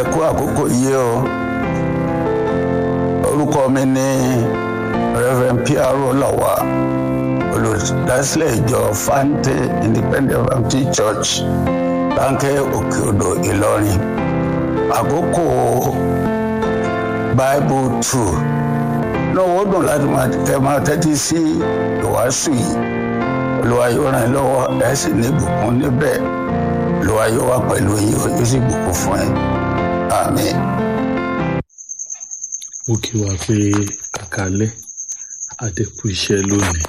ẹ kú àkókò yìí o orúkọ mi ní reverend piaro lawa olùdásílẹ̀ ìjọ fante independent baptist church láńkẹ́ òkè odò ìlọrin àkókò bible two náà wọ́n dùn láti máa kẹ́ máa tẹ́tí sí ìwàásù yìí olúwa yóò ràn yín lọ́wọ́ ẹ̀ sì ní ìbùkún níbẹ̀ olúwa yóò wà pẹ̀lú yín ó yóò sì bùkún fún yín àmín. ó kí wa pé kàkálẹ́ àdẹ́kù iṣẹ́ lónìí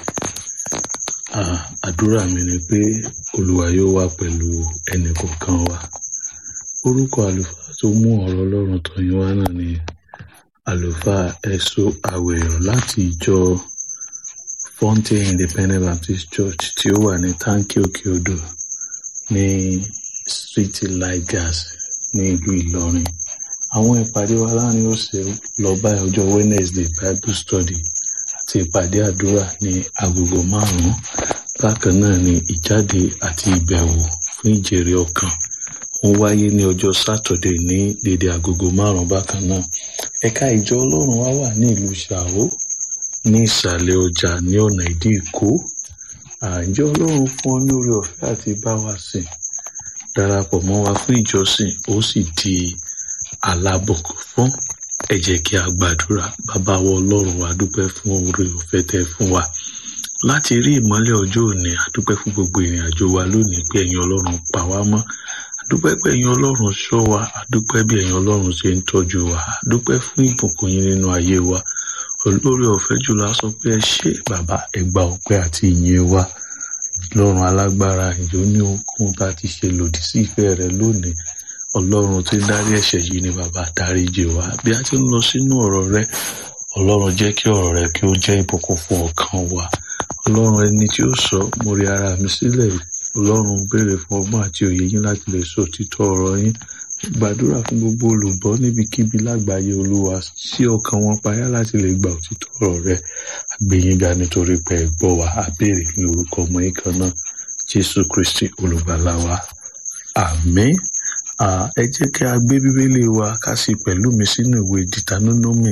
Ah, àdúrà mi ni pé olúwa yóò wà pẹ̀lú ẹnì kọ̀ọ̀kan wa orúkọ àlùfáà tó mú ọ̀rọ̀ ọlọ́run tọ̀yìn wá náà ni àlùfáà ẹ̀sọ́ àwẹ̀yọ̀ láti ìjọ Fountain Independent Baptist Church tí ó wà ní táǹkì òkè odò ní street light gas ní ìlú Ìlọrin àwọn ìpàdé wa láàrin ọ̀sẹ̀ lọ bá ọjọ́ Wednesday Bible study àti ìpàdé àdúrà ní agogo márùn-ún bákan náà ni ìjáde àti ìbẹ̀wò fún ìjèrè ọkàn ó wáyé ní ọjọ́ Saturday ní dédé agogo márùn-ún bákan náà ẹ̀ka ìjọ Ọlọ́run wa wà ní ìlú Ṣàó ní ìsàlẹ̀ ọjà ní ọ̀nà ìdí Èkó àjọ Ọlọ́run fún ọ ní oore ọ̀fẹ́ àti bá wa sìn darapọ̀ mọ́ wa fún ìjọsìn ó sì di alábọ̀kọ̀ fún ẹ jẹ́ kí a gbàdúrà bàbá wa ọlọ́run wa dúpẹ́ fún oore ọ̀fẹ́ tẹ́ fún wa láti rí ìmọ́lẹ̀ ọjọ́ òní àdúpẹ́ fún gbogbo ìrìn àjò wa lónìí pé ẹ̀yin ọlọ́run pa wá mọ́ àdúpẹ́ pé ẹ̀yin ọlọ́run ṣọ́ wa àdúpẹ́ bí ẹ̀yin ọlọ́run ṣe ń tọ́jú wa àdúpẹ́ fún ìbùkún yín nínú ayé wa olórí ọ̀fẹ́ jùlọ a sọ pé ẹ ṣé bàbá ẹ gba ọpẹ́ àti ìyìn wa ọlọ́run alágbára ìjọ ní ohunkóhun tá a ti ṣe lòdì sí ìfẹ́ rẹ lónìí ọlọ́run tí ń dárí ẹ̀ṣẹ̀ yìí ni bàbá dáríjì wá bí a ti ń lọ sínú ọ̀rọ̀ rẹ ọlọ́run jẹ́ kí ọ̀rọ̀ rẹ kí ó jẹ́ ìbùkún fún ọkàn wa ọlọ́run ẹni tí ó sọ mo rí ara mi sílẹ̀ ọlọ́run béèrè fún ọgbọ́n àti òye yín láti lè sọ òtítọ́ ọ̀rọ̀ yín gbàdúrà fún gbogbo olùgbọ́ níbikíbi lágbàáyé olúwa sí ọkàn wọn payá láti lè gba òtítọ́ ọ̀rọ̀ rẹ àgbéyìnga nítorí pé ẹ gbọ́ wa a béèrè ní orúkọ ọmọ yín kan náà jésù kristi olùgbàlà wa àmín Ah, ẹ jẹ́ kí a gbé bíbélì wa ká sí pẹ̀lú mi sínú ìwé Deuteronomy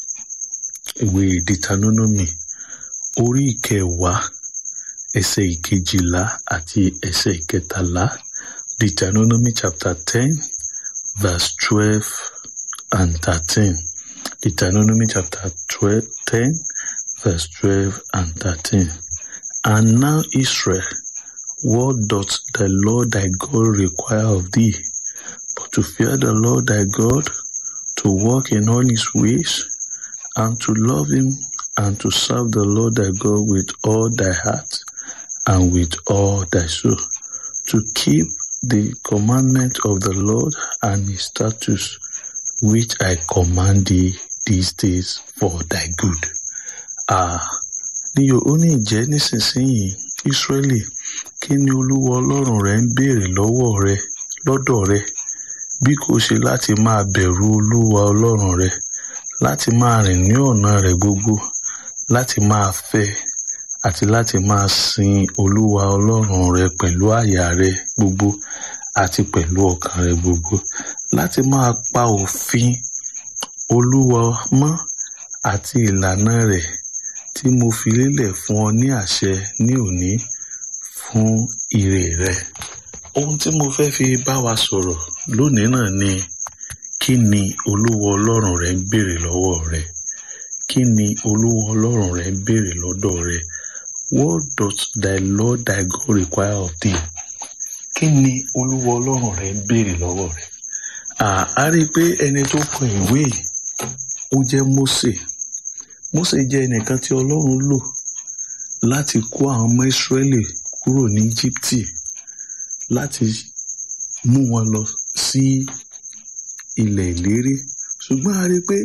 ìwé Deuteronomy orí ìkẹwàá ẹsẹ̀ ìkejìlá àti ẹsẹ̀ ìkẹtàlá Deuteronomy chapter ten verse twelve and thirteen Deuteronomy chapter twelve ten verse twelve and thirteen and now Israel what doth the Lord thy God require of thee but to fear the Lord thy God, to walk in all his ways, and to love him, and to serve the Lord thy God with all thy heart, and with all thy soul, to keep the commandment of the Lord and his statutes, which I command thee these days for thy good. Ah, ní yóò ó ní ìjẹ́ nísinsìnyí Ísírẹ́lì kí ni Olúwa Ọlọ́run rẹ ń béèrè lọ́wọ́ rẹ lọ́dọ̀ rẹ bí kò ṣe láti máa bẹ̀rù olúwa ọlọ́run rẹ láti máa rìn ní ọ̀nà rẹ̀ gbogbo láti máa fẹ́ àti láti máa sin olúwa ọlọ́run rẹ pẹ̀lú àyà rẹ gbogbo àti pẹ̀lú ọkàn rẹ gbogbo láti máa pa òfin olúwa mọ́ àti ìlànà rẹ̀ tí mo fi lélẹ̀ fún ọ ní àṣẹ ní òní fún ire rẹ ohun tí mo fẹ́ fi bá wa sọ̀rọ̀ lónìí náà ni kí ni olúwa ọlọ́run rẹ ń béèrè lọ́wọ́ rẹ kí ni olúwa ọlọ́run rẹ ń béèrè lọ́dọ̀ rẹ what does thy lord thy God require of thee kí ni olúwa ọlọ́run rẹ ń béèrè lọ́wọ́ rẹ a rí i pé ẹni tó kọ ìwé yìí ó jẹ́ Mósè Mósè jẹ́ ẹnìkan tí ọlọ́run lò láti kó àwọn ọmọ Ísírẹ́lì kúrò ní Íjíbítì láti mú wọn lọ sí ilẹ̀ ìlérí ṣùgbọ́n a rí i pé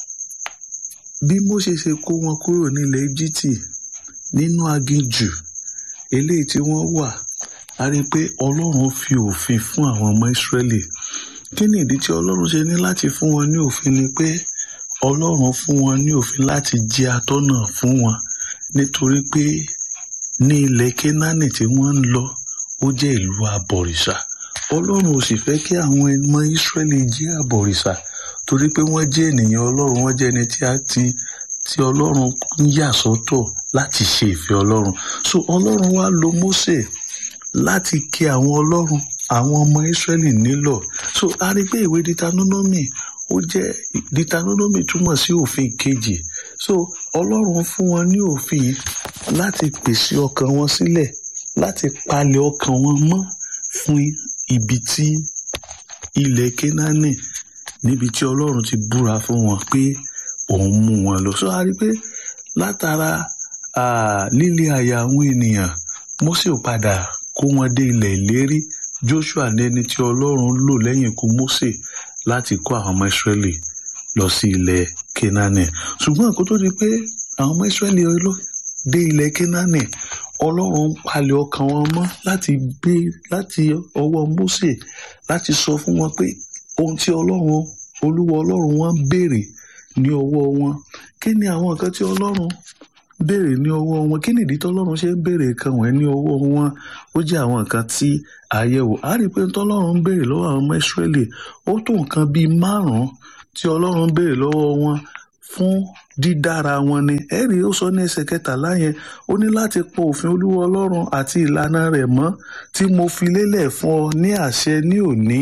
bí Mósè ṣe kó wọn kúrò nílẹ̀ Íjíbítì nínú aginjù eléyìí tí wọ́n wà a rí i pé Ọlọ́run fi òfin fún àwọn ọmọ Ísírẹ́lì kí ni ìdí tí Ọlọ́run ṣe ní láti fún wọn ní òfin ni pé Ọlọ́run fún wọn ní òfin láti jẹ́ atọ́nà fún wọn nítorí pé ní ilẹ̀ Kénáánì tí wọ́n ń lọ ó jẹ́ ìlú abọ̀rìṣà ọlọ́run ò sì fẹ́ kí àwọn ọmọ ìsírẹ́lì jẹ́ àbọ̀rìṣà torí pé wọ́n jẹ́ ènìyàn ọlọ́run wọ́n jẹ́ ẹni tí a ti tí ọlọ́run ń yà sọ́tọ̀ láti ṣe ìfẹ́ ọlọ́run so ọlọ́run wá lo Mósè láti kí àwọn ọlọ́run àwọn ọmọ ìsírẹ́lì nílọ̀ so a rí pé ìwé Deuteronomy ó jẹ́ Deuteronomy túmọ̀ sí òfin kejì so ọlọ́run fún wọn ní òfin láti pèsè ọkàn wọn sílẹ̀ láti palẹ̀ ọkàn wọn mọ́ fún ibi tí ilẹ̀ Kénáánì níbi tí ọlọ́run ti búra fún wọn pé òun mú wọn lọ so a rí pé látara líle àyà àwọn ènìyàn Mósè ò padà kó wọn dé ilẹ̀ ìlérí Joshua ní ẹni tí ọlọ́run lò lẹ́yìn ikú Mósè láti kó àwọn ọmọ Ísírẹ́lì lọ sí ilẹ̀ Kénáánì ṣùgbọ́n kó tó di pé àwọn ọmọ Ísírẹ́lì dé ilẹ̀ Kénáánì ọlọ́run ń palẹ̀ ọkàn wọn mọ́ láti gbé láti ọwọ́ Mósè láti sọ fún wọn pé ohun tí ọlọ́run olúwa ọlọ́run wọn béèrè ní ọwọ́ wọn kí ni àwọn nǹkan tí ọlọ́run béèrè ní ọwọ́ wọn kí nìdí tí ọlọ́run ṣe ń béèrè nǹkan wọ̀nyí ní ọwọ́ wọn ó jẹ́ àwọn nǹkan tí àyẹ̀wò á rí i pé tọ́lọ́run ń béèrè lọ́wọ́ àwọn ọmọ Ísírẹ́lì ó tó nǹkan bíi márùn-ún tí ọlọ́run ń béèrè lọ́wọ́ wọn fún dídára wọn ni ẹ̀rí ó sọ ní ẹsẹ̀ kẹtàlá yẹn ó ní láti pọ̀ òfin olúwa ọlọ́run àti ìlànà rẹ̀ mọ́ tí mo fi lélẹ̀ fún ọ ní àṣẹ ní òní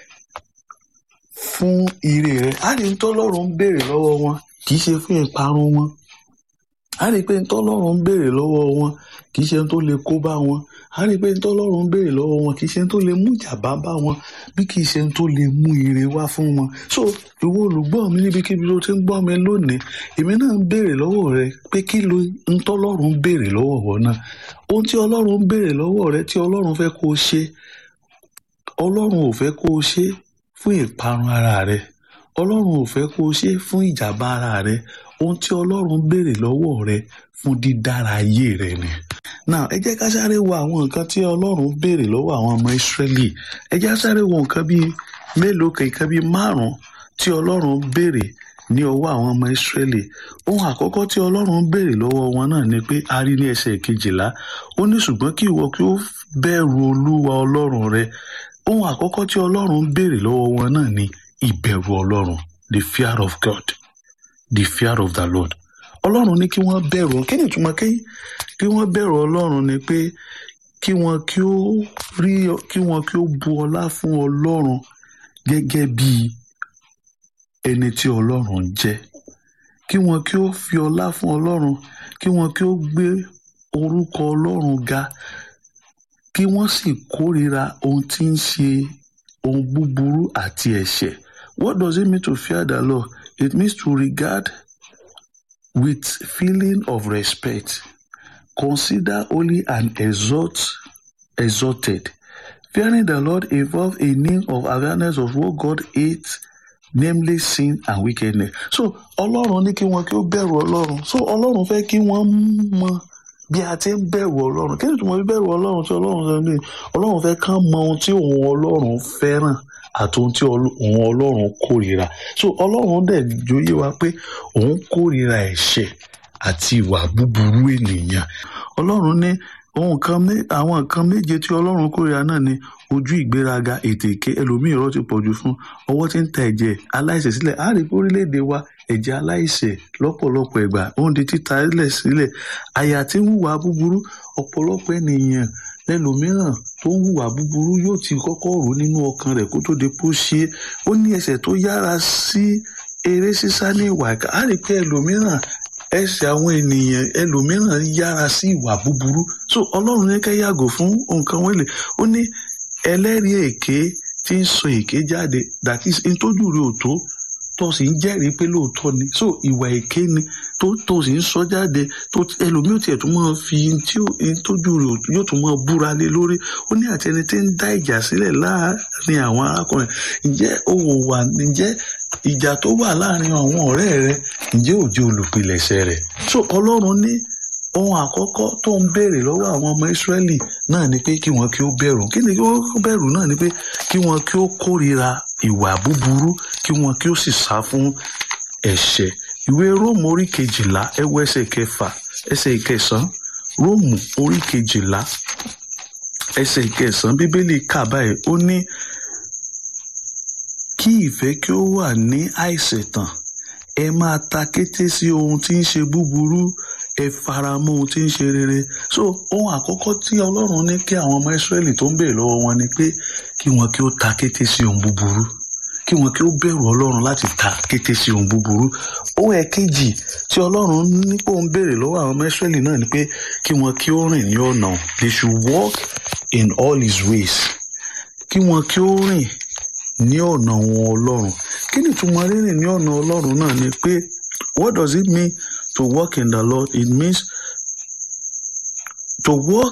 fún ire rẹ̀ á rí tọ́lọ́run ń béèrè lọ́wọ́ wọn kì í ṣe fún ìparun wọn á rí pé tọ́lọ́run ń béèrè lọ́wọ́ wọn kì í ṣe tó lè kó bá wọn á rí pé tọ́lọ́run ń béèrè lọ́wọ́ wọn kì í ṣe tó lè mú ìjàmbá bá wọn bí kì í ṣe tó lè mú ire wá fún wọn so ìwọ olùgbọ́ mi níbikíbi tó ti ń gbọ́ mi lónìí èmi náà ń béèrè lọ́wọ́ rẹ pé kí ló ń tọ́lọ́run ń béèrè lọ́wọ́ wọn náà ohun tí ọlọ́run ń béèrè lọ́wọ́ rẹ tí ọlọ́run fẹ́ kó o ṣe ọlọ́run ò fẹ́ kó o ṣe fún ìparun ara rẹ ọlọ́run ò fẹ́ kó o ṣe fún ìjàmbá ara rẹ ohun tí ọlọ́run béèrè lọ́wọ́ rẹ fún dídára ayé rẹ ni. now ẹ jẹ́ ká sáré wo àwọn nǹkan tí ọlọ́run béèrè lọ́wọ́ àwọn ọmọ ìsírẹ́lì ẹ jẹ́ ká sáré wo nǹkan bíi mélòó kan nǹkan bíi márùn-ún tí ọlọ́run béèrè ní ọwọ́ àwọn ọmọ ìsírẹ́lì ohun àkọ́kọ́ tí ọlọ́run béèrè lọ́wọ́ wọn náà ni pé a rí ní ẹsẹ̀ kejìlá ó ní ṣùgbọ́n kí ìwọ kí ó bẹ̀rù olúwa ọlọ́run rẹ ohun àkọ́kọ́ tí ọlọ́run béèrè lọ́wọ́ wọn náà ni ìbẹ̀rù ọlọ́run the fear of God the fear of the Lord ọlọ́run ní kí wọ́n bẹ̀rù kí ni ìtumọ̀ kí wọ́n bẹ̀rù ọlọ́run ni pé kí wọ́n kí ó rí kí wọ́n kí ó bu ọlá fún ọlọ́run gẹ́gẹ́ bí ẹni tí ọlọ́run jẹ́ kí wọ́n kí ó fi ọlá fún ọlọ́run kí wọ́n kí ó gbé orúkọ ọlọ́run ga kí wọ́n sì kórìíra ohun tí ń ṣe ohun búburú àti ẹ̀ṣẹ̀ what does it mean to fear the Lord it means to regard with feeling of respect consider holy and exalt exalted fearing the Lord involve a need of awareness of what God hates namely sin and wickedness so ọlọ́run ní kí wọ́n kí ó bẹ̀rù ọlọ́run so ọlọ́run fẹ́ kí wọ́n mọ bí a ti ń bẹ̀rù ọlọ́run kí ni tí mo fi bẹ̀rù ọlọ́run tí ọlọ́run sọ ní ọlọ́run fẹ́ kán mọ ohun tí òun ọlọ́run fẹ́ràn àti ohun tí òun ọlọ́run kórìíra so ọlọ́run dẹ̀ jóyè wa pé òun kórìíra ẹ̀ṣẹ̀ àti ìwà búburú ènìyàn ọlọ́run ní ohun kan àwọn nǹkan méje tí ọlọ́run kórìíra náà ni ojú ìgbéraga ètè èké ẹlòmíì irọ́ ti pọ̀jù fún ọwọ́ tí ń ta ẹ̀jẹ̀ aláìṣẹ̀ sílẹ̀ á rí orílẹ̀-èdè wa ẹ̀jẹ̀ aláìṣẹ̀ lọ́pọ̀lọpọ̀ ìgbà òun di títa ilẹ̀ sílẹ̀ àyà tí ń hùwà búburú ọ̀pọ̀lọpọ̀ ènìyàn lẹ́lòmíràn tó ń hùwà búburú yóò ti kọ́kọ́ rò nínú ọkàn rẹ̀ kó tó di pó ṣe é ó ní ẹsẹ̀ tó yára sí eré sísá ní ìwà ìkà á rí pé ẹlòmíràn ẹsẹ̀ àwọn ènìyàn ẹlòmíràn yára sí ìwà búburú so ọlọ́run ní ká yàgò fún nǹkan wọ̀nyí ó ní ẹlẹ́rìí èké tí ń sọ èké jáde that is ntójú rẹ̀ ò tó tó sì ń jẹ́rìí pé lóòótọ́ ni so ìwà èké ni tó tó sì ń sọ jáde tó ẹlòmíì ò tiẹ̀ tún máa fi tí ntójú rẹ̀ yóò tún máa búra lé lórí ó ní àti ẹni tí ń dá ìjà sílẹ̀ láàrin àwọn arákùnrin ǹjẹ́ owó wà ǹjẹ́ ìjà tó wà láàrin àwọn ọ̀rẹ́ rẹ ǹjẹ́ ò jẹ́ olùpilẹ̀ṣẹ̀ rẹ̀ so ọlọ́run ní ohun àkọ́kọ́ tó ń béèrè lọ́wọ́ àwọn ọmọ ìsírẹ́lì náà ni pé kí wọ́n kí ó bẹ̀rù kí ni kí wọ́n bẹ̀rù náà ni pé kí wọ́n kí ó kórìíra ìwà búburú kí wọ́n kí ó sì sá fún ẹ̀ṣẹ̀ ìwé róòmù orí kejìlá ẹwọ ẹsẹ̀ kẹfà ẹsẹ̀ ìkẹsàn róòmù orí kejìlá ẹsẹ̀ ìkẹsàn-án bíbélì kà báyìí ó ní kí ìfẹ́ kí ó wà ní àìṣẹ̀tàn ẹ máa ta kété sí ohun tí ń ṣe búburú ẹ faramọ́ ohun tí ń ṣe rere so ohun àkọ́kọ́ tí ọlọ́run ní kí àwọn ọmọ ìsírẹ́lì tó ń béèrè lọ́wọ́ wọn ni pé kí wọn kí ó ta kété sí ohun búburú kí wọn kí ó bẹ̀rù ọlọ́run láti ta kété sí ohun búburú ohun ẹ̀kejì tí ọlọ́run nípò ń béèrè lọ́wọ́ àwọn ọmọ ìsírẹ́lì náà ni pé kí wọn kí ó rìn ní ọ̀nà they should walk in all his ways kí wọn kí ó rìn ní ọ̀nà wọn ọlọ́run kí ni ìtumọ̀ rírìn ní ọ̀nà ọlọ́run náà ni pé what does it mean to walk in the Lord it means to walk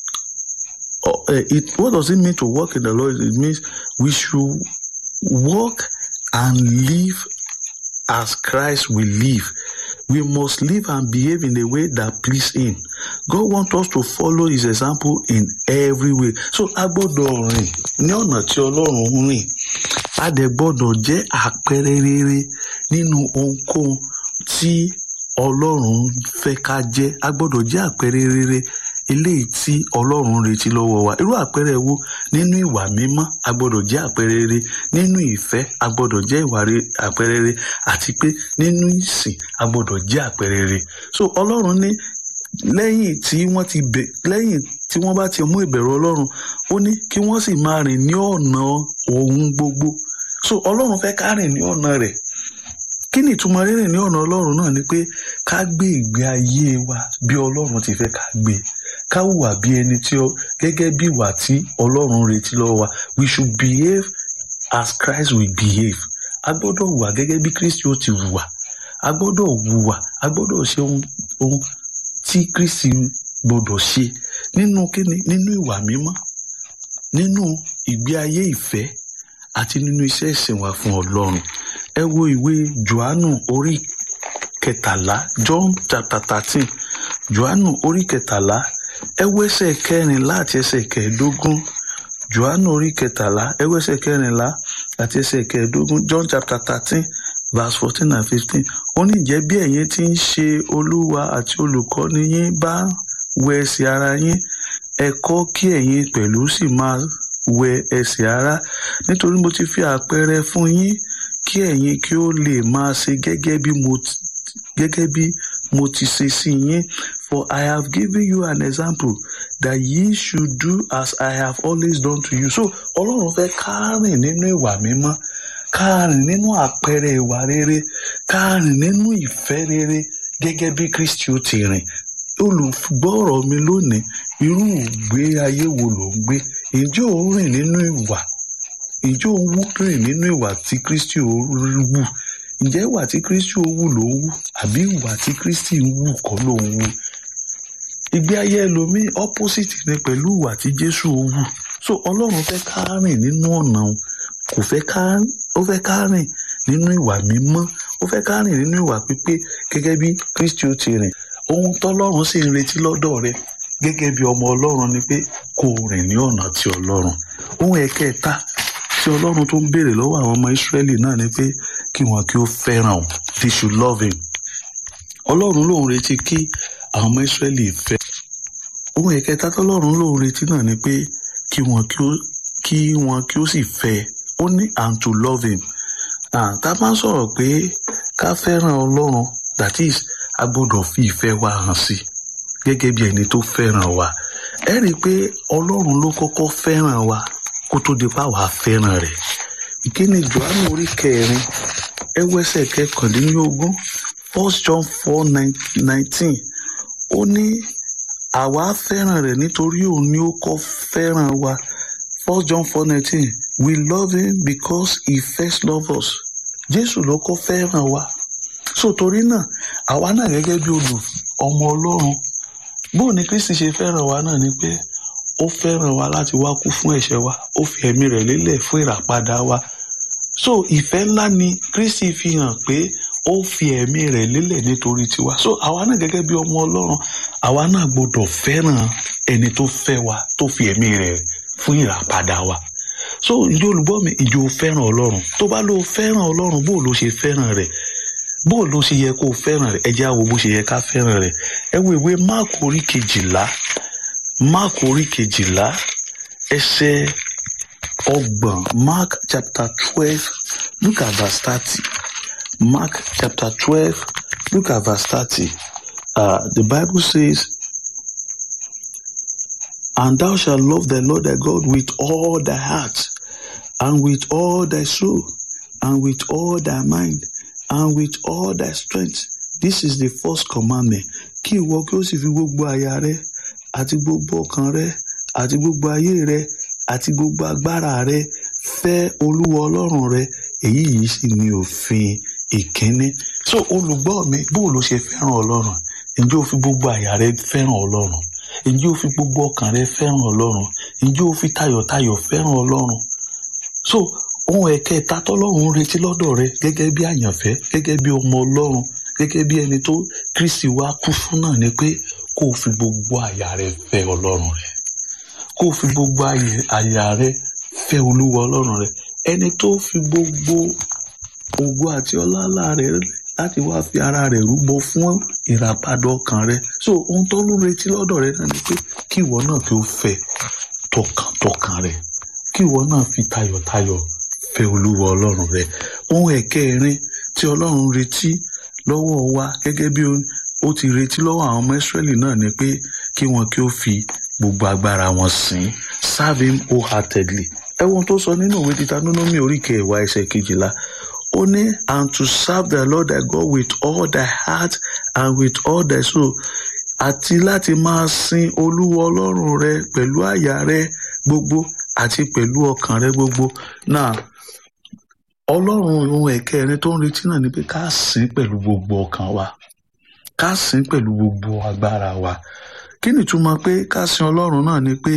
uh, it what does it mean to walk in the Lord it means we should walk and live as Christ will live we must live and behave in a way that please him God want us to follow his example in every way so a gbọ́dọ̀ rìn ní ọ̀nà tí Ọlọ́run ń rìn a dẹ̀ gbọ́dọ̀ jẹ́ àpẹẹrẹ rere nínú ohunkóhun tí Ọlọ́run fẹ́ ká jẹ́ a gbọ́dọ̀ jẹ́ àpẹẹrẹ rere eléyìí tí Ọlọ́run retí lọ́wọ́ wa irú àpẹẹrẹ wo nínú ìwà mímọ́ a gbọ́dọ̀ jẹ́ àpẹẹrẹ rere nínú ìfẹ́ a gbọ́dọ̀ jẹ́ ìwà àpẹẹrẹ rere àti pé nínú ìsìn a gbọ́dọ̀ jẹ́ àpẹẹrẹ rere so Ọlọ́run ní lẹ́yìn tí wọ́n ti bẹ̀ lẹ́yìn tí wọ́n bá ti mú ìbẹ̀rù Ọlọ́run ó ní kí wọ́n sì máa rìn ní ọ̀nà ohun gbogbo so Ọlọ́run fẹ́ ká rìn ní ọ̀nà rẹ̀ kí ni ìtumọ̀ rírìn ní ọ̀nà Ọlọ́run náà ni pé ká gbé ìgbé ayé wa bí Ọlọ́run ti fẹ́ ká gbé ká hùwà bí ẹni tí ó gẹ́gẹ́ bí ìwà tí Ọlọ́run retí lọ́wọ́ wa we should behave as Christ will behave a gbọ́dọ̀ hùwà gẹ́gẹ́ bí Kristi ó ti hùwà a gbọ́dọ̀ hùwà a gbọ́dọ̀ ṣe ohun ohun tí Kristi gbọ́dọ̀ ṣe nínú kíni nínú ìwà mímọ́ nínú ìgbé ayé ìfẹ́ àti nínú iṣẹ́ ìsìn wa fún Ọlọ́run ẹ wo ìwé Jòhánù orí kẹtàlá John chapter thirteen Jòhánù orí kẹtàlá ẹ wo ẹsẹ̀ kẹrìnlá àti ẹsẹ̀ kẹẹ̀ẹ́dógún Jòhánù orí kẹtàlá ẹ wo ẹsẹ̀ kẹrìnlá àti ẹsẹ̀ kẹẹ̀ẹ́dógún John chapter thirteen verse fourteen and fifteen ó ní ìjẹ́ bí ẹ̀yin ti ń ṣe olúwa àti olùkọ́ni yín bá wẹ ẹsẹ̀ ara yín ẹ kọ́ kí ẹ̀yin pẹ̀lú sì máa wẹ ẹsẹ̀ ara nítorí mo ti fi àpẹẹrẹ fún yín kí ẹ̀yin kí ó lè máa ṣe gẹ́gẹ́ bí mo gẹ́gẹ́ bí mo ti ṣe sí yín for I have given you an example that ye should do as I have always done to you so ọlọ́run fẹ́ ká rìn nínú ìwà mímọ́ ká rìn nínú àpẹẹrẹ ìwà rere ká rìn nínú ìfẹ́ rere gẹ́gẹ́ bí Kristi ó ti rìn olùgbọ́rọ̀ mi lónìí irú ìgbé ayé wo ló ń gbé ǹjẹ́ ò ń rìn nínú ìwà ǹjẹ́ ò ń rìn nínú ìwà tí Kristi ó wù ǹjẹ́ ìwà tí Kristi ó wù ló ń wù àbí ìwà tí Kristi ń wù kọ́ ló ń wù ìgbé ayé ẹlòmíì opposite ni pẹ̀lú ìwà tí Jésù ó wù so Ọlọ́run fẹ́ ká rìn nínú ọ̀nà kò fẹ́ ká ó fẹ́ ká rìn nínú ìwà mímọ́ ó fẹ́ ká rìn nínú ìwà pípé gẹ́gẹ́ bí Kristi ó ti rìn ohun tọ́lọ́run sì ń retí lọ́dọ̀ rẹ gẹ́gẹ́ bí ọmọ Ọlọ́run ni pé kó o rìn ní ọ̀nà ti Ọlọ́run ohun ẹ̀kẹta tí Ọlọ́run tó ń béèrè lọ́wọ́ àwọn ọmọ Ísírẹ́lì náà ni pé kí wọn kí ó fẹ́ràn òun they should love him Ọlọ́run lòun retí kí àwọn ọmọ Ísírẹ́lì fẹ́ ohun ẹ̀kẹta tọ́lọ́run lòun retí náà ni pé kí wọn kí ó kí wọn kí ó sì fẹ́ ó ní and to love him tá a máa ń sọ̀rọ̀ pé ká fẹ́ràn Ọlọ́run that is a gbọ́dọ̀ fi ìfẹ́ wa hàn sí gẹ́gẹ́ bí ẹni tó fẹ́ràn wa ẹ rí i pé ọlọ́run ló kọ́kọ́ fẹ́ràn wa kó tó di pa wàá fẹ́ràn rẹ̀ ìkíni johannu orí kẹrin ẹwẹsẹ̀ kẹkàndínlógún first john four nineteen ó ní àwa fẹ́ràn rẹ̀ nítorí òun ni ó kọ́ fẹ́ràn wa first john four nineteen we love him because he first loved us jésù ló kọ́ fẹ́ràn wa so torí náà àwa náà gẹ́gẹ́ bí olù ọmọ ọlọ́run bó ni kristi ṣe fẹ́ràn wa náà ni pé ó fẹ́ràn wa láti wá kú fún ẹ̀ṣẹ̀ wa ó fi ẹ̀mí rẹ̀ lélẹ̀ fún ìràpadà wa so ìfẹ́ ńlá ni kristi fi hàn pé ó fi ẹ̀mí rẹ̀ lélẹ̀ nítorí tiwa so àwa náà gẹ́gẹ́ bí ọmọ ọlọ́run àwa náà gbọ́dọ̀ fẹ́ràn ẹni tó fẹ́ wa tó fi ẹ̀mí rẹ̀ fún ìràpadà wa so ìjọ olùgbọ́ mi ìjọ fẹ́ràn ọlọ́run tó bá lọ fẹ́ràn ọlọ́run bó ló ṣe fẹ́ràn rẹ̀ bó ló ṣe yẹ kó fẹ́ràn rẹ̀ ẹ jẹ́ á wo bó ṣe yẹ ká fẹ́ràn rẹ̀ ẹ wo ìwé máàkù orí kejìlá máàkù orí kejìlá ẹsẹ̀ ọgbọ̀n mark chapter twelve look at verse thirty mark chapter twelve look at verse thirty uh, the bible says and thou shalt love the lord thy god with all thy heart and with all thy soul and with all thy mind and with all thy strength this is the first commandment kí ìwọ kí ó sì fi gbogbo àyà rẹ àti gbogbo ọkàn rẹ àti gbogbo ayé rẹ àti gbogbo agbára rẹ fẹ́ olúwa ọlọ́run rẹ èyí yìí sì ni òfin ìkíní so olùgbọ́ mi bó ló ṣe fẹ́ràn ọlọ́run ǹjẹ́ o fi gbogbo àyà rẹ fẹ́ràn ọlọ́run ǹjẹ́ o fi gbogbo ọkàn rẹ fẹ́ràn ọlọ́run ǹjẹ́ o fi tayọ̀tayọ̀ fẹ́ràn ọlọ́run so ohun ẹ̀kẹta tọ́lọ́run ń retí lọ́dọ̀ rẹ gẹ́gẹ́ bí àyànfẹ́ gẹ́gẹ́ bí ọmọ ọlọ́run gẹ́gẹ́ bí ẹni tó kristi wá kú fún náà ni pé kó o fi gbogbo àyà rẹ fẹ́ ọlọ́run rẹ kó o fi gbogbo àyà rẹ fẹ́ olúwa ọlọ́run rẹ ẹni tó fi gbogbo ògo àti ọlá rẹ láti wá fi ara rẹ rúbọ fún ìràpadà ọkàn rẹ so ohun tó ń retí lọ́dọ̀ rẹ náà ni pé kí ìwọ náà kí o fẹ́ tọkàntọkàn rẹ kí ìwọ náà fi tayọ̀tayọ̀ fẹ́ olúwa ọlọ́run rẹ ohun ẹ̀kẹrin tí ọlọ́run retí lọ́wọ́ wa gẹ́gẹ́ bí ó ti retí lọ́wọ́ àwọn ọmọ ìsírẹ́lì náà ni pé kí wọn kí ó fi gbogbo agbára wọn sìn serve him wholeheartedly ẹwọn tó sọ nínú ìwé Deuteronomy orí kẹwàá ẹsẹ̀ kejìlá ó ní and to serve the Lord thy God with all thy heart and with all thy soul àti láti máa sin olúwa ọlọ́run rẹ pẹ̀lú àyà rẹ gbogbo àti pẹ̀lú ọkàn rẹ gbogbo náà ọlọ́run ohun ẹ̀kẹrin tó ń retí náà ni pé ká sìn pẹ̀lú gbogbo ọkàn wa ká sìn pẹ̀lú gbogbo agbára wa kí ni ìtumọ̀ pé ká sìn ọlọ́run náà ni pé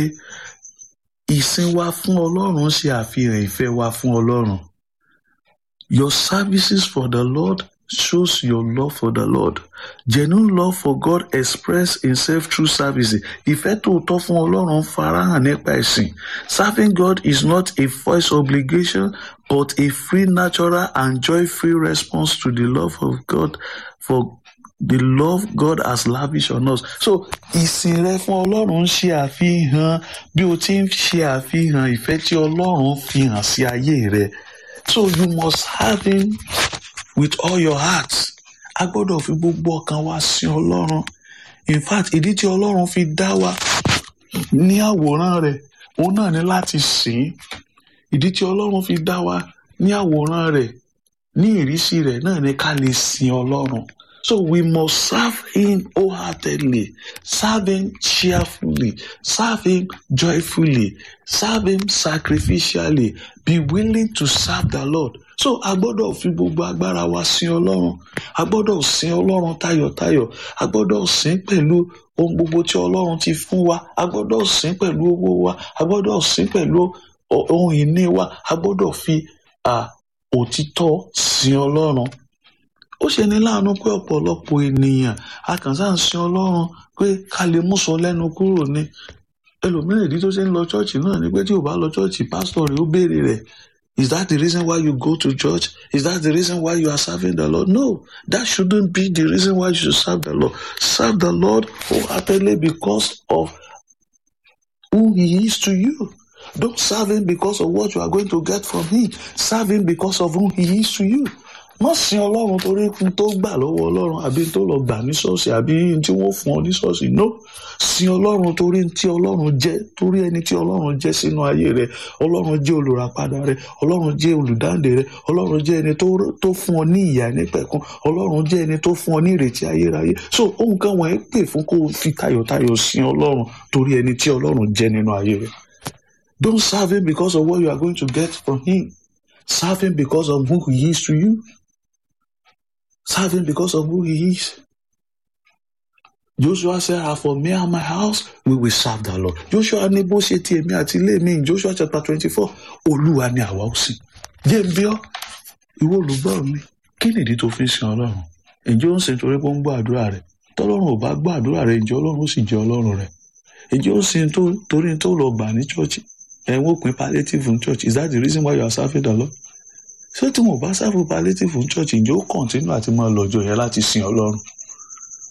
ìsìn wa fún ọlọ́run ṣe àfihàn ìfẹ́ wa fún ọlọ́run your services for the Lord shows your love for the Lord genuine love for God expressed itself through services ìfẹ́ tòótọ́ fún ọlọ́run farahàn nípa ẹ̀sìn serving God is not a forced obligation but a free natural and joy-free response to the love of God for the love God has lavished on us. So ìsìn rẹ fún Ọlọ́run ń ṣe àfihàn bí o ti ń ṣe àfihàn ìfẹ́ tí Ọlọ́run fi hàn sí ayé rẹ. So you must have him with all your heart. A gbọ́dọ̀ fi gbogbo ọkàn wa sin Ọlọ́run. In fact ìdí tí Ọlọ́run fi dá wa ní àwòrán rẹ̀ òun náà ní láti sìn ín. Ìdí tí Ọlọ́run fi dá wa ní àwòrán rẹ̀ ní ìrísí rẹ̀ náà ní ká lè sin Ọlọ́run. So we must serve him wholeheartedly, serve him cheerfully, serve him joyfully, serve him sacrificially, be willing to serve the Lord. So a gbọ́dọ̀ fi gbogbo agbára wa sin Ọlọ́run, a gbọ́dọ̀ sin Ọlọ́run tayọ̀tayọ̀, a gbọ́dọ̀ sin pẹ̀lú ohun gbogbo tí Ọlọ́run ti fún wa, a gbọ́dọ̀ sin pẹ̀lú owó wa, a gbọ́dọ̀ sin pẹ̀lú ohun ìní wa, a gbọ́dọ̀ fi òtítọ́ sin Ọlọ́run ó ṣe ní láàánú pé ọ̀pọ̀lọpọ̀ ènìyàn akànṣá ń sin ọlọ́run pé ká lè mú sọ lẹ́nu kúrò ní ẹlòmíràn ìdí tó ṣe ń lọ ṣọ́ọ̀ṣì náà ni pé tí ò bá lọ ṣọ́ọ̀ṣì pásítọ̀ rẹ̀ ó béèrè rẹ̀ is that the reason why you go to church is that the reason why you are serving the Lord no that shouldn't be the reason why you should serve the Lord serve the Lord wholeheartedly because of who he is to you don't serve him because of what you are going to get from him serve him because of who he is to you má sin ọlọ́run torí n tó gbà lọ́wọ́ ọlọ́run àbí n tó lọ gbà ní ṣọ́ọ̀ṣì àbí n tí wọ́n fún ọ ní ṣọ́ọ̀ṣì no sin ọlọ́run torí n tí ọlọ́run jẹ́ torí ẹni tí ọlọ́run jẹ́ sínú ayé rẹ ọlọ́run jẹ́ olùràpadà rẹ ọlọ́run jẹ́ olùdáǹdè rẹ ọlọ́run jẹ́ ẹni tó fún ọ ní ìyà nípẹ̀kun ọlọ́run jẹ́ ẹni tó fún ọ ní ìrètí ayérayé so ohun kan wọ̀nyí pè fún kó o fi tayọ̀tayọ̀ sin ọlọ́run torí ẹni tí ọlọ́run jẹ́ nínú ayé rẹ don't serve him because of what you are going to get from him serve him because of who he is to you serve him because of who he is. Joshua said, As for me and my house, we will serve the Lord. Joshua ní bó ṣe ti èmi àti ilé mi in Joshua chapter twenty-four, Olúwa ni àwa ó sìn. Jẹ́ ń bí ọ́, ìwọ olùgbọ́ mi, kí nìdí tó fi ń sin Ọlọ́run? Ǹjẹ́ ó ń sin torí pé ó ń gbọ́ àdúrà rẹ̀? Tọ́lọ́run ò bá gbọ́ àdúrà rẹ̀, ǹjẹ́ Ọlọ́run ó sì jẹ́ Ọlọ́run rẹ̀? Ǹjẹ́ ó ń sin torí tó lọ gbà ní chọ́ọ̀chì? Ẹ̀wọ̀n òpin palliative ní church. Is that the reason why you are serving the Lord? ṣé tí wọn bá sáfù palliative fún church ǹjẹ́ ó kọ̀ntínú àti máa lọ́jọ́ yẹn láti sin ọlọ́run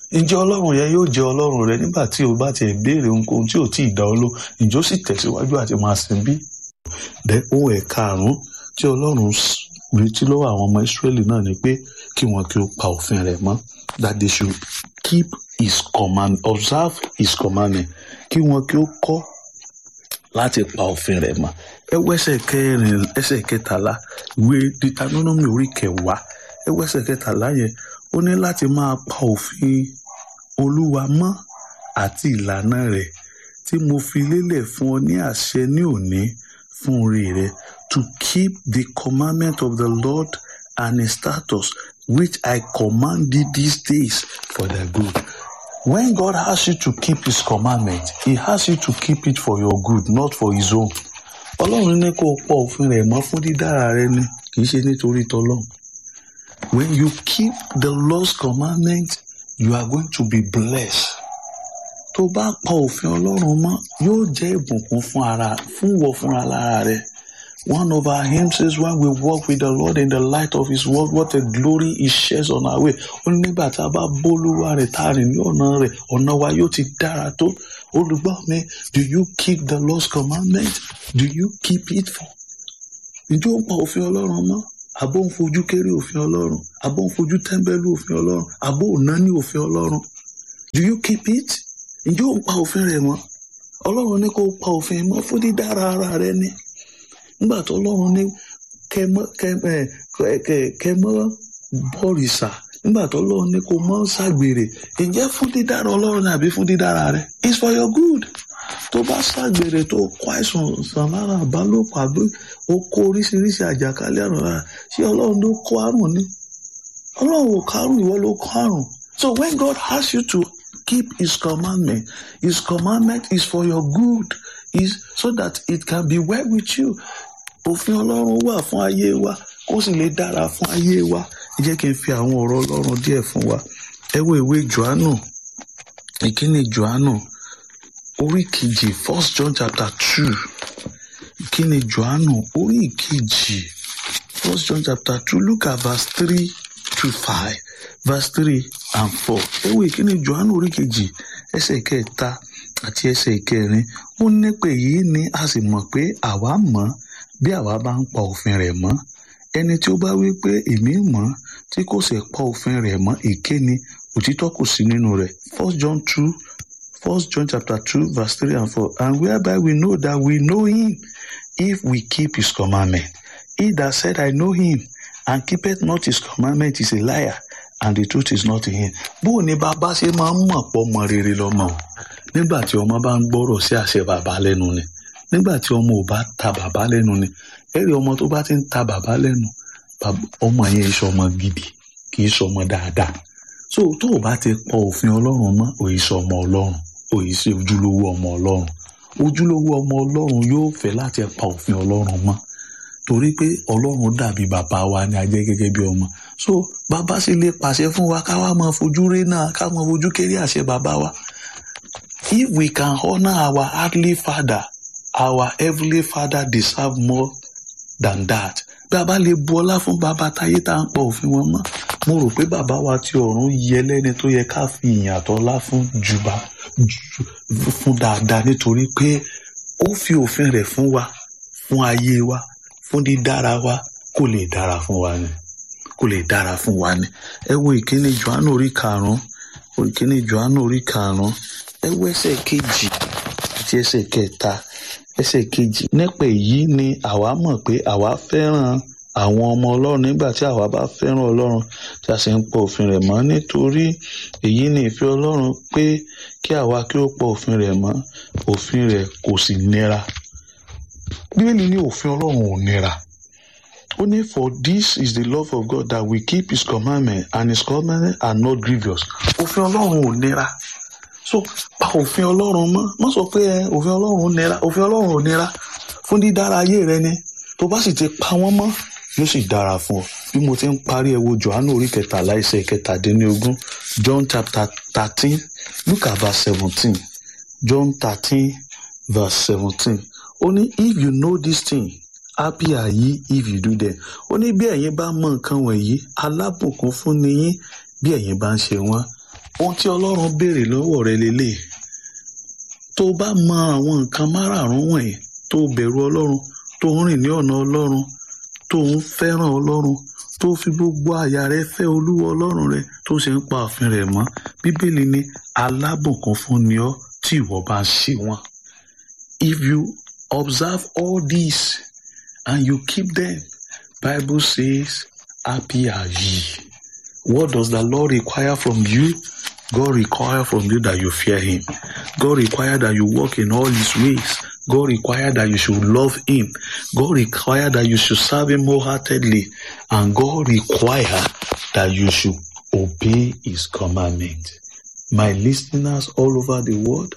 ǹjẹ́ ọlọ́run yẹn yóò jẹ́ ọlọ́run rẹ nígbà tí o bá tiẹ̀ béèrè ohunkóhun tí ò tí ì dá ọ ló ǹjẹ́ ó sì tẹ̀síwájú àti máa sìn bí. dẹ́ ohun ẹ̀ka àrùn tí ọlọ́run retí lọ́wọ́ àwọn ọmọ ìsírẹ́lì náà ni pé kí wọn kí ó pa òfin rẹ̀ mọ́ that they should keep his command observe his commandment kí wọn kí ó kọ́ láti pa òfin rẹ̀ mọ́ ẹ wọ ẹsẹ̀ kẹrin ẹsẹ̀ kẹtàlá ìwé Deuteronomy orí kẹwàá ẹ wọ ẹsẹ̀ kẹtàlá yẹn ó ní láti máa pa òfin olúwa mọ́ àti ìlànà rẹ̀ tí mo fi lélẹ̀ fún ọ ní àṣẹ ní òní fún orí rẹ to keep the commandment of the Lord and his statutes which I command thee these days for their good. When God asks you to keep his commandment, he asks you to keep it for your good, not for his own. Ọlọ́run ní kó o pọ̀ òfin rẹ̀ mọ́ fún dídára rẹ ni kì í ṣe nítorí tọlọ́run. When you keep the Lord's commandment, you are going to be blessed. Tó bá pa òfin Ọlọ́run mọ́, yóò jẹ́ ìbùkún fún ara fún wọ fúnra lára rẹ. One of our hymns says when we walk with the Lord in the light of his word, what a glory he shares on our way. Ó ní nígbà tá a bá bólúwa rẹ̀ tá a rìn ní ọ̀nà rẹ̀, ọ̀nà wa yóò ti dára tó. Olùgbọ́ mi, do you keep the Lord's commandment? Do you keep it for? Ǹjẹ́ ó ń pa òfin Ọlọ́run mọ́? Àbó ń fojú kéré òfin Ọlọ́run? Àbó ń fojú tẹ́ḿbẹ́lú òfin Ọlọ́run? Àbó ò ná ní òfin Ọlọ́run? Do you keep it? Ǹjẹ́ ó ń pa òfin rẹ̀ mọ́? Ọlọ́run ní kó pa òfin mọ́ fún dídára ara rẹ ni nígbà tó lọ́run ní kẹmọ́ bọ́rìṣà nígbà tó lọ́run ní kó mọ́ ṣàgbèrè ǹjẹ́ fún dídára ọlọ́run ni àbí fún dídára rẹ it's for your good tó bá ṣàgbèrè tó kó àìsàn sàn lára àbálòpọ̀ àbí ó kó oríṣiríṣi àjàkálẹ̀ àrùn lára ṣé ọlọ́run ló kó àrùn ni ọlọ́run ò kárùn ìwọ ló kó àrùn so when God asks you to keep his commandment his commandment is for your good is so that it can be well with you òfin ọlọ́run wà fún ayé wa kó sì lè dára fún ayé wa ẹ jẹ́ kí n fi àwọn ọ̀rọ̀ ọlọ́run díẹ̀ fún wa ẹ wo ìwé johannu ìkíni johannu orí kejì first john chapter two ìkíni johannu orí ìkejì first john chapter two look at verse three to five verse three and four ẹ wo ìkíni johannu orí kejì ẹsẹ̀ kẹta àti ẹsẹ̀ ìkẹrin ó ní pé yìí ni a sì mọ̀ pé àwa mọ̀ bí àwa bá ń pa òfin rẹ̀ mọ́ ẹni tí ó bá wí pé èmi mọ̀ tí kò sì pa òfin rẹ̀ mọ́ èké ni òtítọ́ kò sí nínú rẹ̀ first john two first john chapter two verse three and four and whereby we know that we know him if we keep his commandment he that said i know him and keepeth not his commandment is a liar and the truth is not in him bó o ní bàbá ṣe máa ń mọ̀ pọ̀ mọ rere lọ́mọ o nígbà tí ọmọ bá ń gbọ́rọ̀ sí àṣẹ bàbá lẹ́nu ni nígbà tí ọmọ ò bá ta bàbá lẹ́nu ni ẹ̀rí ọmọ tó bá ti ń ta bàbá lẹ́nu ọmọ yẹn iṣẹ́ ọmọ gidi kì í ṣọmọ dáadáa so tó o bá ti pọ òfin ọlọ́run mọ́ òyì ṣe ọmọ ọlọ́run òyì ṣe ojúlówó ọmọ ọlọ́run ojúlówó ọmọ ọlọ́run yóò fẹ́ láti pa òfin ọlọ́run mọ́ torí pé ọlọ́run dàbí bàbá wa ni a jẹ́ gẹ́gẹ́ bí ọmọ so bàbá sì lè pàṣẹ fún wa ká wá máa fojú rí náà ká máa fojú kéré àṣẹ bàbá wa if we can honour our earthly father our heavenly father deserve more than that bí a bá lè bu ọlá fún bàbá táyé tá à ń pọ òfin wọn mọ́ mo rò pé bàbá wa ti ọ̀run yẹ lẹ́ni tó yẹ ká fi ìyìn àtọlá fún jùbà fún dáadáa nítorí pé ó fi òfin rẹ̀ fún wa fún ayé wa fún dídára wa kó lè dára fún wa ni kó lè dára fún wa ni ẹ wo ìkíni Jòhánù orí karùnún ìkíni Jòhánù orí karùnún ẹ wo ẹsẹ̀ kejì àti ẹsẹ̀ kẹta ẹsẹ̀ kejì nípa èyí ni àwa mọ̀ pé àwa fẹ́ràn àwọn ọmọ ọlọ́run nígbà tí àwa bá fẹ́ràn ọlọ́run tí a sì ń pọ̀ òfin rẹ̀ mọ́ nítorí èyí ni ìfẹ́ ọlọ́run pé kí àwa kí ó pọ̀ òfin rẹ̀ mọ́ òfin rẹ̀ kò sì nira bíbélì ní òfin ọlọ́run ò nira ó ní for this is the love of God that we keep his commandment and his commandment are not grievous òfin ọlọ́run ò nira so pa òfin ọlọ́run mọ́ má sọ pé òfin ọlọ́run nira òfin ọlọ́run ò nira fún dídára ayé rẹ ni tó bá sì ti pa wọ́n mọ́ yóò sì dára fún ọ bí mo ti ń parí ẹ wo johannu orí kẹtàlá ẹsẹ̀ kẹtàdínlógún john chapter thirteen look at verse seventeen john thirteen verse seventeen ó ní if you know this thing happy are ye if you do them ó ní bí ẹ̀yin bá mọ nǹkan wọ̀nyí alábùkún fún ni yín bí ẹ̀yin bá ń ṣe wọ́n ohun tí ọlọ́run béèrè lọ́wọ́ rẹ lélẹ̀ tó bá mọ àwọn nǹkan márààrún wọ̀nyí tó bẹ̀rù ọlọ́run tó ń rìn ní ọ̀nà ọlọ́run tó ń fẹ́ràn ọlọ́run tó fi gbogbo àyà rẹ fẹ́ olúwa ọlọ́run rẹ tó sì ń pa òfin rẹ̀ mọ́ bíbélì ní alábùnkún fún ni ọ́ tí ìwọ bá ń ṣe wọn. if you observe all these and you keep them bible says happy are ye. what does the lord require from you? God require from you that you fear him. God require that you walk in all his ways. God require that you should love him. God require that you should serve him wholeheartedly. And God require that you should obey his commandment. My listeners all over the world,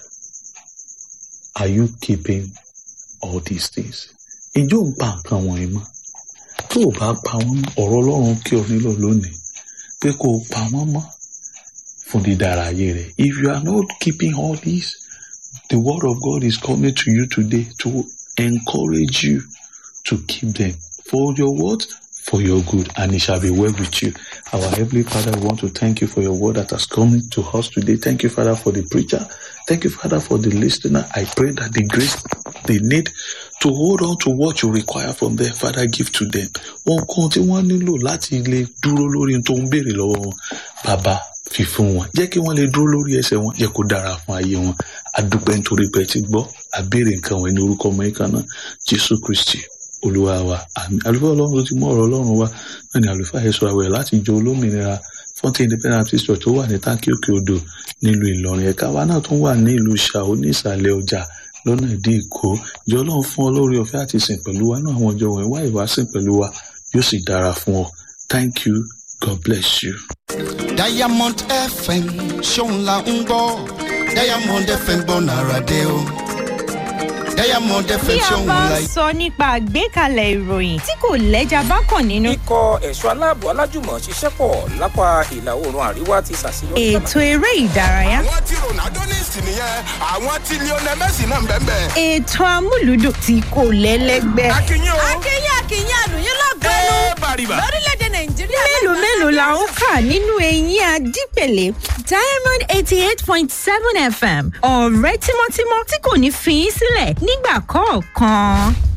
are you keeping all these things? Ǹjẹ́ ò ń pa nǹkan wọ̀nyí mọ́? Tó o bá pa wọ́n mọ́, ọ̀rọ̀ Ọlọ́run kí ọ nílò lónìí pé kó o pa wọ́n mọ́ fún dídára ayé rẹ̀. If you are not keeping all this, the word of God is coming to you today to encourage you to keep them for your what? For your good, and it shall be well with you. Our Heavenly Father, we want to thank you for your word that has come to us today. Thank you, Father, for the preacher. Thank you, Father, for the listener. I pray that the grace they need to hold on to what you require from them, Father, give to them. Wọ́n kan tí wọ́n nílò láti lè dúró lórí ohun tó ń béèrè lọ́wọ́ wọn. Bàbá fi fún wọn. Jẹ́ kí wọ́n lè dúró lórí ẹsẹ̀ wọn. Jẹ́ kó dára fún ayé wọn. Adúpẹ́ nítorí pé ẹ ti gbọ́. Àbèrè nǹkan wọn ní orúkọ ọmọ yìí kan náà. Jésù Kristì olúwa wa àmì àlùfáà ọlọ́run tó ti mú ọ̀rọ̀ ọlọ́run wa náà ni àlùfáà ẹ̀sọ́ àwẹ̀ láti jọ olómìnira fọ́ńtì independent baptist church tó wà ní táǹkì òkè odò nílùú ìlọrin ẹ̀ka wa náà tún wà ní ìlú ṣàó ní ìsàlẹ̀ ọjà lọ́nà ìdí èkó ìjọ ọlọ́run fún ọ lórí ọ̀fẹ́ àti sìn pẹ̀lú wa náà àwọn ọjọ́ wọ̀nyí wá ìwà sìn pẹ̀lú wa yóò sì dára fún ọ thank you god bless you. diamond fm ṣóun la ń gbọ́ diamond fm gbọ́ nàrà dé o diamond bí fm a ṣóun bá la ń sọ nípa àgbékalẹ̀ ìròyìn tí kò lẹ́jà bá kàn nínú. ikọ̀ ẹ̀ṣọ́ aláàbò alájùmọ̀ ṣiṣẹ́ pọ̀ lápá ìlà oòrùn àríwá ti ṣàṣeyọrí. ètò eré ìdárayá. àwọn tí ronaldo ní ìsìn nìyẹn àwọn tí lionel messi náà ń bẹ́ẹ̀ bẹ́ẹ̀. ètò amúlùdùn tí kò lẹ́lẹ́gbẹ́. akínyìn o akínyìn akínyìn àlùyìn lọ́gbẹ́nu ẹ bàrìbà. lórílẹ̀‐èdè nàìjíríà. mélòó mélòó la ń kà nínú eyín adípèlé diamond eighty eight point seven fm ọ̀rẹ́ tímọ́tímọ́ tí kò ní fi í sílẹ̀ nígbà kọ̀ọ̀kan.